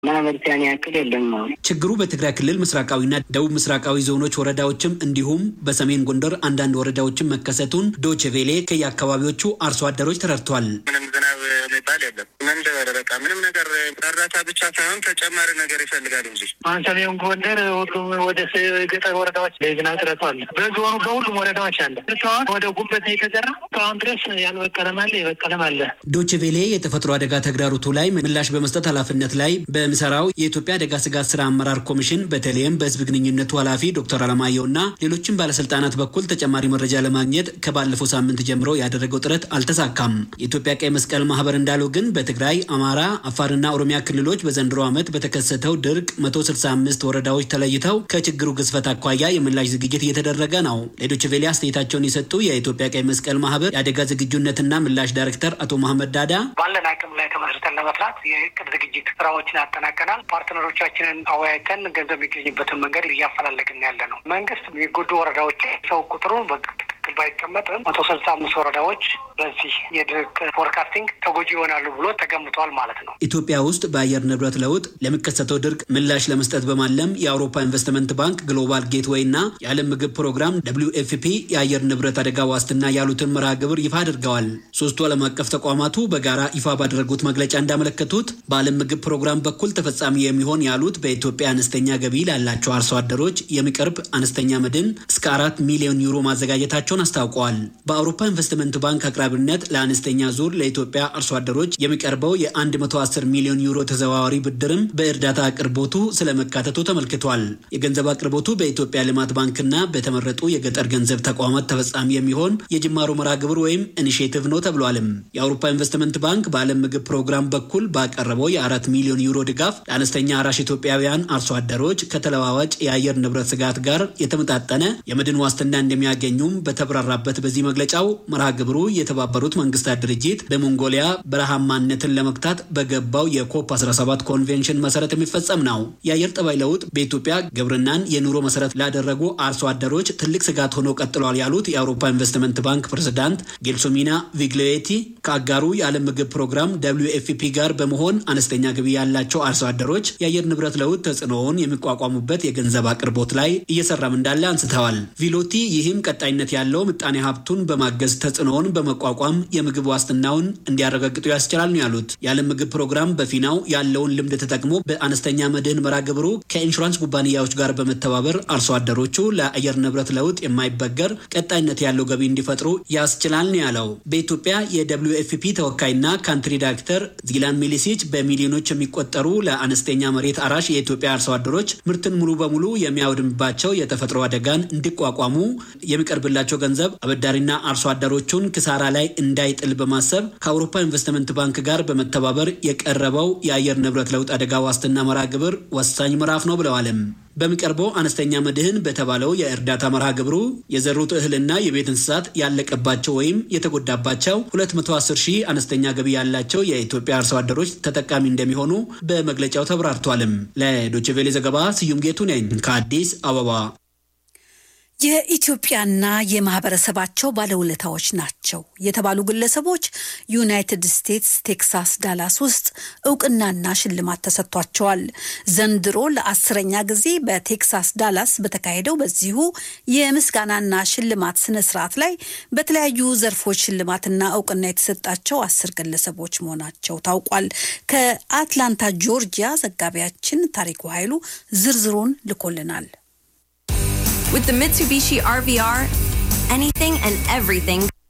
ማህበረሰብ ያን ያክል የለም ነው ችግሩ በትግራይ ክልል ምስራቃዊና ደቡብ ምስራቃዊ ዞኖች ወረዳዎችም እንዲሁም በሰሜን ጎንደር አንዳንድ ወረዳዎችም መከሰቱን ዶቼ ቬሌ ከየአካባቢዎቹ አርሶ አደሮች ተረድቷል። ምንም ዝናብ የሚባል የለም። መንደበር በቃ ምንም ነገር እርዳታ ብቻ ሳይሆን ተጨማሪ ነገር ይፈልጋል እንጂ አሁን ሰሜን ጎንደር ሁሉም ወደ ገጠር ወረዳዎች የዝናብ እጥረቱ አለ። በዞኑ በሁሉም ወረዳዎች አለ። እስካሁን ወደ ጉበት ነው የተዘራ። እስካሁን ድረስ ያልበቀለም አለ፣ የበቀለም አለ። ዶቼ ቬሌ የተፈጥሮ አደጋ ተግዳሮቱ ላይ ምላሽ በመስጠት ኃላፊነት ላይ በሚሰራው የኢትዮጵያ አደጋ ስጋት ስራ አመራር ኮሚሽን በተለይም በህዝብ ግንኙነቱ ኃላፊ ዶክተር አለማየሁ እና ሌሎችም ባለስልጣናት በኩል ተጨማሪ መረጃ ለማግኘት ከባለፈው ሳምንት ጀምሮ ያደረገው ጥረት አልተሳካም። የኢትዮጵያ ቀይ መስቀል ማህበር እንዳለው ግን በትግራይ፣ አማራ፣ አፋርና ኦሮሚያ ክልሎች በዘንድሮ ዓመት በተከሰተው ድርቅ 165 ወረዳዎች ተለይተው ከችግሩ ግዝፈት አኳያ የምላሽ ዝግጅት እየተደረገ ነው። ለዶይቼ ቬለ አስተያየታቸውን የሰጡ የኢትዮጵያ ቀይ መስቀል ማህበር የአደጋ ዝግጁነትና ምላሽ ዳይሬክተር አቶ መሐመድ ዳዳ ባለን አቅም ላይ ተመስርተን ለመስራት የእቅድ ዝግጅት ስራዎችን አጠናቀናል። ፓርትነሮቻችንን አወያይተን ገንዘብ የሚገኝበትን መንገድ እያፈላለግን ያለ ነው። መንግስት የሚጎዱ ወረዳዎች ሰው ቁጥሩን በትክክል ባይቀመጥም መቶ ስልሳ አምስት ወረዳዎች በዚህ የድርቅ ፎርካስቲንግ ተጎጂ ይሆናሉ ብሎ ተገምቷል ማለት ነው። ኢትዮጵያ ውስጥ በአየር ንብረት ለውጥ ለሚከሰተው ድርቅ ምላሽ ለመስጠት በማለም የአውሮፓ ኢንቨስትመንት ባንክ ግሎባል ጌትዌይ እና የዓለም ምግብ ፕሮግራም ደብሊው ኤፍ ፒ የአየር ንብረት አደጋ ዋስትና ያሉትን መርሃ ግብር ይፋ አድርገዋል። ሶስቱ ዓለም አቀፍ ተቋማቱ በጋራ ይፋ ባደረጉት መግለጫ እንዳመለከቱት በዓለም ምግብ ፕሮግራም በኩል ተፈጻሚ የሚሆን ያሉት በኢትዮጵያ አነስተኛ ገቢ ላላቸው አርሶ አደሮች የሚቀርብ አነስተኛ መድን እስከ አራት ሚሊዮን ዩሮ ማዘጋጀታቸውን አስታውቀዋል። በአውሮፓ ኢንቨስትመንት ባንክ አቅራቢነት ለአነስተኛ ዙር ለኢትዮጵያ አርሶ አደሮች የሚቀርበው የ110 ሚሊዮን ዩሮ ተዘዋዋሪ ብድርም በእርዳታ አቅርቦቱ ስለመካተቱ ተመልክቷል። የገንዘብ አቅርቦቱ በኢትዮጵያ ልማት ባንክና በተመረጡ የገጠር ገንዘብ ተቋማት ተፈጻሚ የሚሆን የጅማሮ መርሃ ግብር ወይም ኢኒሽቲቭ ነው ተብሏልም። የአውሮፓ ኢንቨስትመንት ባንክ በዓለም ምግብ ፕሮግራም በኩል ባቀረበው የአራት ሚሊዮን ዩሮ ድጋፍ ለአነስተኛ አራሽ ኢትዮጵያውያን አርሶ አደሮች ከተለዋዋጭ የአየር ንብረት ስጋት ጋር የተመጣጠነ የመድን ዋስትና እንደሚያገኙም በተብራራበት በዚህ መግለጫው መርሃ ግብሩ የተባበሩት መንግስታት ድርጅት በሞንጎሊያ በረሃማነትን ለመግታት በገባው የኮፕ 17 ኮንቬንሽን መሰረት የሚፈጸም ነው። የአየር ጠባይ ለውጥ በኢትዮጵያ ግብርናን የኑሮ መሰረት ላደረጉ አርሶ አደሮች ትልቅ ስጋት ሆኖ ቀጥሏል ያሉት የአውሮፓ ኢንቨስትመንት ባንክ ፕሬዝዳንት ጌልሶሚና ቪግሌቲ ከአጋሩ የዓለም ምግብ ፕሮግራም ደብሊው ኤፍ ፒ ጋር በመሆን አነስተኛ ገቢ ያላቸው አርሶ አደሮች የአየር ንብረት ለውጥ ተጽዕኖውን የሚቋቋሙበት የገንዘብ አቅርቦት ላይ እየሰራም እንዳለ አንስተዋል። ቪሎቲ ይህም ቀጣይነት ያለው ምጣኔ ሀብቱን በማገዝ ተጽዕኖውን በመቋቋም የምግብ ዋስትናውን እንዲያረጋግጡ ያስችላል ነው ያሉት። የዓለም ምግብ ፕሮግራም በፊናው ያለውን ልምድ ተጠቅሞ በአነስተኛ መድህን መርሃ ግብሩ ከኢንሹራንስ ኩባንያዎች ጋር በመተባበር አርሶ አደሮቹ ለአየር ንብረት ለውጥ የማይበገር ቀጣይነት ያለው ገቢ እንዲፈጥሩ ያስችላል ነው ያለው። በኢትዮጵያ የደብሊው ኤፍ ፒ ተወካይና ካንትሪ ዳይሬክተር ዚላን ሚሊሲች በሚሊዮኖች የሚቆጠሩ ለአነስተኛ መሬት አራሽ የኢትዮጵያ አርሶ አደሮች ምርትን ሙሉ በሙሉ የሚያወድምባቸው የተፈጥሮ አደጋን እንዲቋቋሙ የሚቀርብላቸው ገንዘብ አበዳሪና አርሶ አደሮቹን ክሳራ ላይ እንዳይጥል በማሰብ ከአውሮፓ ኢንቨስትመንት ባንክ ጋር በመተባበር የቀረበው የአየር ንብረት ለውጥ አደጋ ዋስትና መርሃ ግብር ወሳኝ ምዕራፍ ነው ብለዋልም። በሚቀርበው አነስተኛ መድህን በተባለው የእርዳታ መርሃ ግብሩ የዘሩት እህልና የቤት እንስሳት ያለቀባቸው ወይም የተጎዳባቸው 210 ሺህ አነስተኛ ገቢ ያላቸው የኢትዮጵያ አርሶ አደሮች ተጠቃሚ እንደሚሆኑ በመግለጫው ተብራርቷልም። ለዶችቬሌ ዘገባ ስዩም ጌቱ ነኝ ከአዲስ አበባ። የኢትዮጵያና የማህበረሰባቸው ባለውለታዎች ናቸው የተባሉ ግለሰቦች ዩናይትድ ስቴትስ ቴክሳስ ዳላስ ውስጥ እውቅናና ሽልማት ተሰጥቷቸዋል። ዘንድሮ ለአስረኛ ጊዜ በቴክሳስ ዳላስ በተካሄደው በዚሁ የምስጋናና ሽልማት ስነ ስርዓት ላይ በተለያዩ ዘርፎች ሽልማትና እውቅና የተሰጣቸው አስር ግለሰቦች መሆናቸው ታውቋል። ከአትላንታ ጆርጂያ ዘጋቢያችን ታሪኩ ኃይሉ ዝርዝሩን ልኮልናል። With the Mitsubishi RVR, anything and everything